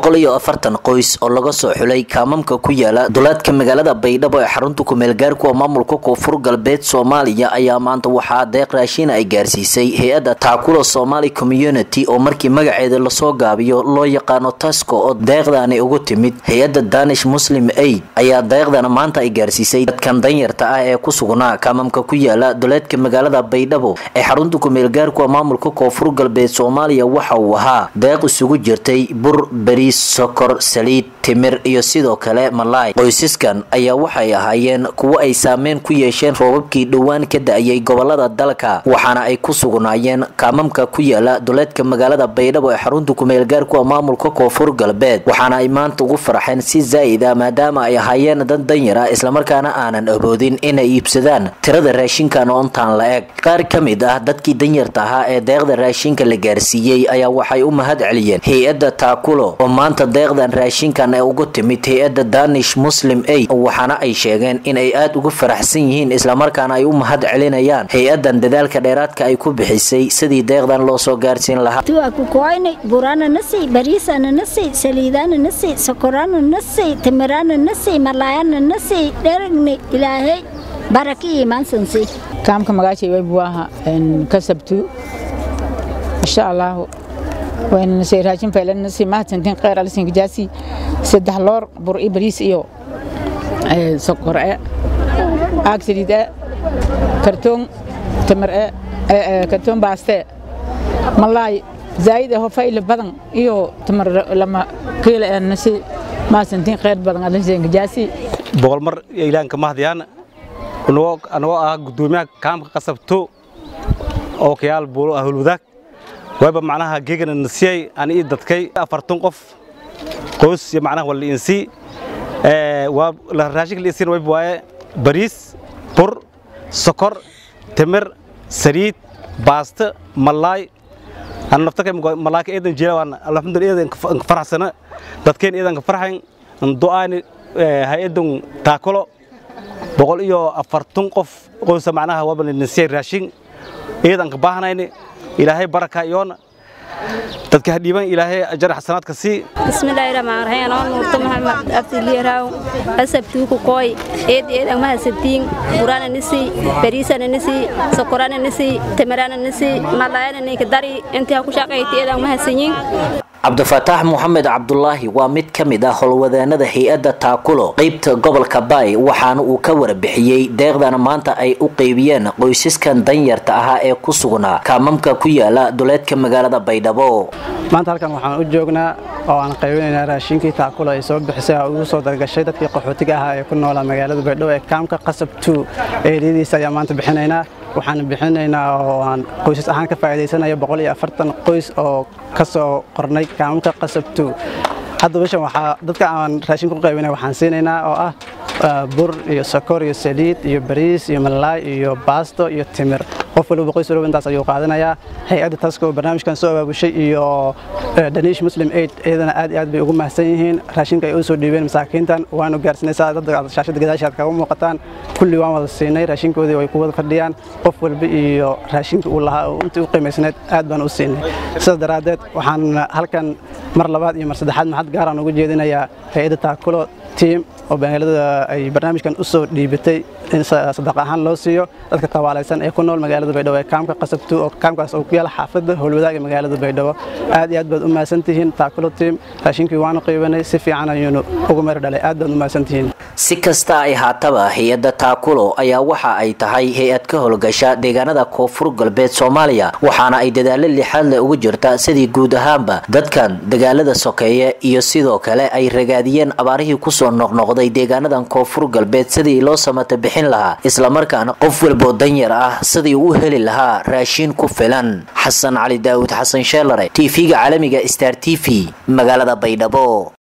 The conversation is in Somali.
boqol iyo afartan qoys oo laga soo xulay kaamamka ku yaala duleedka magaalada baydhabo ee xarunta kumeelgaarkuwa maamulka koonfur galbeed soomaaliya ayaa maanta waxaa deeq raashin ay gaarsiisay hay-adda taakula somali community oo markii magaceeda lasoo gaabiyo loo yaqaano tasco oo deeqdaani ugu timid hay-adda danish muslim aid ayaa deeqdana maanta ay gaarsiisay dadkan danyarta ah ee ku sugnaa kaamamka ku yaala duleedka magaalada baydhabo ee xarunta kumeelgaarkuwa maamulka koonfur galbeed soomaaliya waxa uu ahaa deeq isugu jirtay bur bariis sokor saliid timir iyo sidoo kale malaay qoysaskan ayaa waxay ahaayeen kuwo ay saameyn ku yeesheen roobabkii dhowaan ka da-ayay gobolada dalka waxaana ay ku sugnaayeen kaamamka ku yaala duleedka magaalada baydhabo ee xarunta kumeelgaarkuwa maamulka koonfur galbeed waxaana ay maanta ugu faraxeen si zaa'id ah maadaama ay ahaayeen dad danyar ah islamarkaana aanan aboodin inay iibsadaan tirada raashinkan oo intaan la eg qaar ka mid ah dadkii danyarta ahaa ee deeqda raashinka la gaarsiiyey ayaa waxay u mahad celiyeen hay-adda taakulo oo maanta deeqdan raashinkan ee ugu timid hay-adda danish muslim aid waxaana ay sheegeen in ay aada ugu faraxsan yihiin islamarkaana ay u mahad celinayaan hay-adan dadaalka dheeraadka ay ku bixisay sidii deeqdan loo soo gaarsiin lahaa kukoyne burana nasi bariisana nasi saliidana nasi sokorana nasi timirana nasi malaayana nasi dheragni ilaahay baraki imaansansi kaamka magaashay way buaha kasabtu insha allahu waynanasay raashin faylanasi mahadsantiin kheyr alisinka jaasi saddex loor bur i bariis iyo sokor e aag saliid e kartoon tamar e kartoon baaste malaay zaa'id aho fayla badan iyo tamar lama kiila e nasi mahadsantiin kheyr badan alisinka jaasi boqol mar ilaanka mahdiyaan anagoo ah gudoomiyaha kaamka qasabto oo kayaal buulo ah hulwadaag wayba macnaha geegana nasiyay ani ii dadkay afartan qof qoys iyo macnaha wala insii waa raashinka la isiin wayba waaye bariis bur sokor timir saliid baasto malaay ana naftakay malaaka eedan jeelawaan alxamdulillah eedan ka faraxsana dadkeen eedan ka farxayn du'aani hay-adan taakulo boqol iyo afartan qof qoysa macnaha waaba nasiyay raashin eedan ka baahnayni ilaahay baraka iyoona dadka hadhiiban ilaahay ajar xasanaadka sii bismillaahi rahmaan rahiim anoo nuurto maxamed abdiliyaraaw asabtuu ku kooy eed eed ang mahadsantiin burana nisi bariisana nisi sokorana nisi tamarana nisi malaayana ninka dari intii ha ku shaqayti eed ang mahadsanyin cabdifataax moxamed cabdulaahi waa mid ka mid ah howlwadaanada hay-adda taakulo qeybta gobolka baay waxaana uu ka warbixiyey deeqdana maanta ay u qeybiyeen qoysaskan danyarta ahaa ee ku sugnaa kaamamka ku yaala duleedka magaalada baydhabo maanta halkan waxaan u joognaa oo aan qaybinaynaa raashinkii taakulo ay soo bixisay oo ugu soo dargashay dadkii qaxootiga ahaa ee ku noolaa magaalada baydhabo ee kaamka qasab two eeriyadiisa ayaa maanta bixinaynaa waxaan bixinaynaa oo aan qoysas ahaan ka faa'iidaysanaya boqol iyo afartan qoys oo ka soo qornay kaamka qasab two hadda bishan waxaa dadka aan raashin ku qaybinay waxaan siinaynaa oo ah bur iyo sokor iyo saliid iyo bariis iyo malaay iyo baasto iyo timir qof waliba qoys waliba intaas ayuu qaadanayaa hay-adda tasko barnaamijkan soo abaabushay iyo danish muslim aid iyadana aad iyo aad bay ugu mahadsan yihiin raashinka ay u soo dhiibeen masaakiintan waanu gaarsinaysaa dadka shaashada gadaashaad kaga muuqataan kulli waan wada siinay raashinkoodii way ku wada fadhiyaan qof walba iyo raashinka uu lahaa oo intii u qiimaysneed aad baan u siinay sidaas daraaddeed waxaan halkan mar labaad iyo mar saddexaad maxad gaaraan ugu jeedinayaa hay-adda taakulo tiim oo magaalada ay barnaamijkan u soo dhiibatay in sadaq ahaan loo siiyo dadka tabaalaysan ee ku nool magaalada baydhabo ee kaamka qasabtu oo kaamkaas oo ku yaala xaafadda howlwadaag ee magaalada baydhabo aad iyo aad baad u mahadsantihiin taakulo tiim raashinkii waanu qiibanay si fiican ayuunu ugu meer dhalay aad baad u mahadsantihiin si kasta ay haataba hay-adda taakulo ayaa waxa ay tahay hay-ad ka howlgasha deegaanada koonfur galbeed soomaaliya waxaana ay dadaalo lixaad leh ugu jirta sidii guud ahaanba dadkan dagaalada sokeeye iyo sidoo kale ay ragaadiyeen abaarihii kusoo noqnoqday deegaanadan koonfur galbeed sidii loo samata bixin lahaa islamarkaana qof walboo danyar ah sidii uu heli lahaa raashiin ku filan xasan cali daawud xasan sheelare tv-ga caalamiga star t v magaalada baydhabo